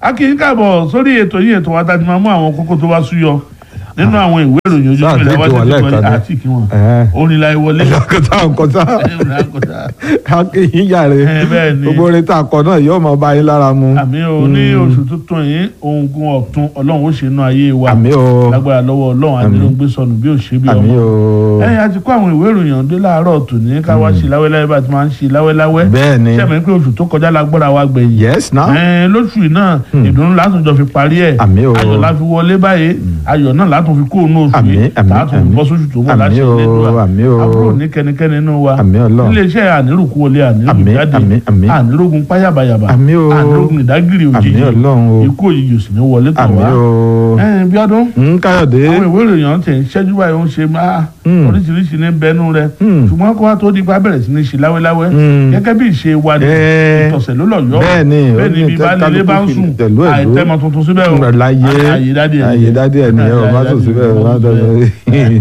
a kì í káàbọ̀ sórí ètò yìí ètò wa tá a ti máa mú àwọn kókó tó bá súyọ nínú àwọn ìwé ìròyìn ojú Sáà ìpínlẹ̀ tètè wá wà tètè lẹ́ẹ̀kan wọlé ni. àti kí wọn Ẹ̀ẹ́. orin la ìwọlé kọta nkọta akínyìn yàrá Ẹ, bẹ́ẹ̀ ni. gbogbo orin tá a kọ náà yóò máa bá yín lára mu. àmì o ní oṣù tuntun yìí oògùn ọ̀tun ọlọ́run ó ṣe inú ayé wa àmì o lágbára lọ́wọ́ ọlọ́run àti ló ń gbé sọnù bí ò ṣe bí àmì ọmọ o ẹ̀yìn àti kó àwọn ìwé ìròyìn ọ̀dọ́ láàárọ̀ tòní ká wá sí láwẹ́láwẹ́ bá ti máa ń ṣe láwẹ́láwẹ́ bẹ́ẹ̀ ni sẹ́mi pé oṣù tó kọjá lágbára wa gbẹ̀yìn yes na ẹ̀ẹ́n lóṣù yìí náà ìdùnnú látún jọ fi parí ẹ̀ Àmì o. ayọ̀ la fi wọlé báyìí ayọ̀ náà látún fi kóònù oṣù Àmì, yìí àmì, látún fi àmì. bọ́ sóṣù tó bọ̀ Àmì láti o, Elédùà àmì o. àbúrò ní kẹ́nikẹ́ni nínú wa Àmì Ọlọ́run. iléeṣẹ́ ànírùkú wọlé ànírùkú Àmì, jáde àmì, àmì. ànírògùn páyàbàyàbà Àmì o. ànírògùn ìdágìrì àmì òjijì Ọlọ́run o ikú òjijì ò sì ní wọlé tọ̀ àmì wá o ẹ̀ẹ́n bí ọdún ń káyọ̀dé àwọn ìwé ìròyìn ọ̀hún tẹ̀ ń ṣẹ́jú báyìí ó ń ṣe máa Mm. oríṣiríṣi ní bẹnu rẹ Mm. ṣùgbọ́n kó wá tó di pa bẹ̀rẹ̀ sí ní ṣe láwẹ́láwẹ́ Mm. gẹ́gẹ́ bí ìṣe wa ni Eh. ìtọ̀sẹ̀ ló lọ yọ bẹ́ẹ̀ ni, bẹ́ẹ̀ ó ni ní bí baálé ilé bá ń kálukú sùn fi tẹ̀lú ẹ̀lú. àìtẹ́mọ tuntun síbẹ̀ o láyé àyè dádì ẹ̀ àyè dádì ẹ̀ nìyẹn o má sùn síbẹ̀ o má sùn síbẹ̀.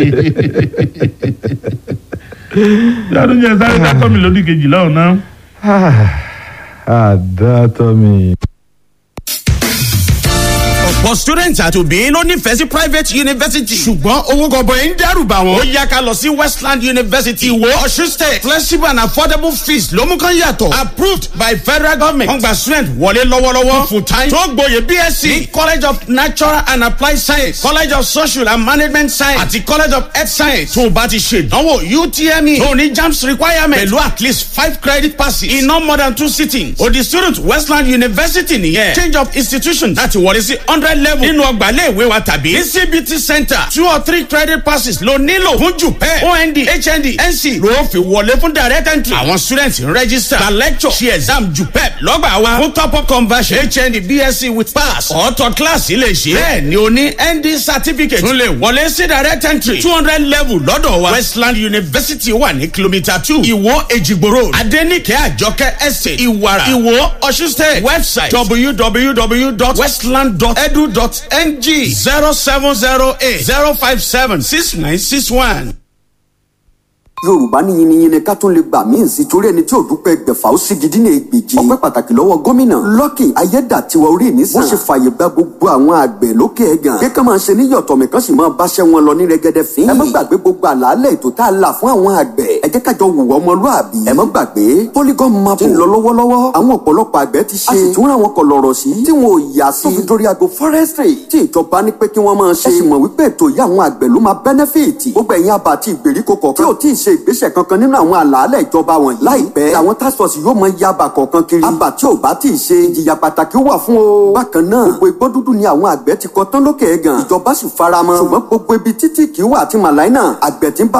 bí ọdún yẹn sáré dákọ́ mi lódì kejì lọ́hùn náà àdàtọ̀ mi. ọ̀pọ̀ students àti òbí ló nífẹ̀ẹ́ sí private university. ṣùgbọ́n owó gọbọi ń dẹ́rù bà wọ́n. ó yá ká lọ sí westland university ìwó ọ̀ṣun state flexible and affordable fees ló mú kán yàtọ̀. approved by federal government. wọ́n gba student wọlé lọ́wọ́lọ́wọ́ full time. tó gboyè bsc ní college of natural and applied science college of social and management science àti college of health science. tó o bá ti ṣe ìdánwò utme tó o ní jams requirement pẹ̀lú at least five credit passes in no more than two sittings. o di student westland university nìyẹn. change of institution láti wọlé sí hundred level nínú ọgbà iléèwé wa tàbí ní cbt center two or three credit passes ló nílò fún jupẹ ond hnd nc ló fi wọlé fún direct entry. àwọn students ń register gba lecture ṣe exam jupẹ lọ́gbà wa fún top up conversion hnd bsc with pass ọ̀tọ̀ class lè ṣe. bẹ́ẹ̀ ni o ní nd certificate tún lè wọlé sí direct entry two hundred level lọ́dọ̀ wa westland university wà ní kilomita two ìwó èjìgbò road adenike àjọkẹ́ estate ìwàrà ìwó ọ̀ṣun state website www.westland.edu.ng zero seven zero eight zero five seven six nine six one. yorùbá ní yiniyini ká tún lè gbà míì sí torí ẹni tí ò dúpẹ́ gbẹ̀fà ó sì gidi ní ègbèjì ọpẹ́ pàtàkì lọ́wọ́ gómìnà lọ́kì ayédàtiwa orí ìnísàn wọ́n ṣe fàyè gba gbogbo àwọn àgbẹ̀ lókè ẹ̀gàn pé ká máa ṣe níyọ̀tọ̀ mìkan sì máa báṣẹ́ wọn lọ ní rẹ́gẹ́dẹ́ fín ẹ má gbàgbé gbogbo àlàálẹ̀ ètò tá a là fún àwọn àgbẹ̀ ẹ jẹ́ kájọ wùwọ́ ọmọlúàbí ẹ má gbàgbé polygon map ń lọ lọ́wọ́lọ́wọ́ àwọn ọ̀pọ̀lọpọ̀ àgbẹ̀ ti ṣe a sì tún ra wọn kọlọ̀rọ̀ sí tí wọn ò yà sí tó fi dórí ago forestry tí ìjọba ní pé kí wọ́n máa ṣe ẹ sì mọ̀ wípé ètò yìí àwọn àgbẹ̀ ló máa bẹ́nẹ́fìtì gbogbo ẹ̀yin àbá àti ìgbèríko kọ̀ọ̀kan tí ò tí ì ṣe ìgbésẹ̀ kankan nínú àwọn àlàálẹ̀ ìjọba wọ̀nyí láìpẹ́ àwọn task force yóò mọ yaba kọ̀ọ̀kan kiri àbá tí ò bá tí ì ṣe ìjìyà pàtàkì wà fún o bákan náà gbogbo igbó dúdú ni àwọn àgbẹ̀ ti kọ tán lókè ẹ̀gàn ìjọba sì faramọ́ ṣùgbọ́n gbogbo ibi títí kì í wà àti màláìnà àgbẹ̀ tí ń bá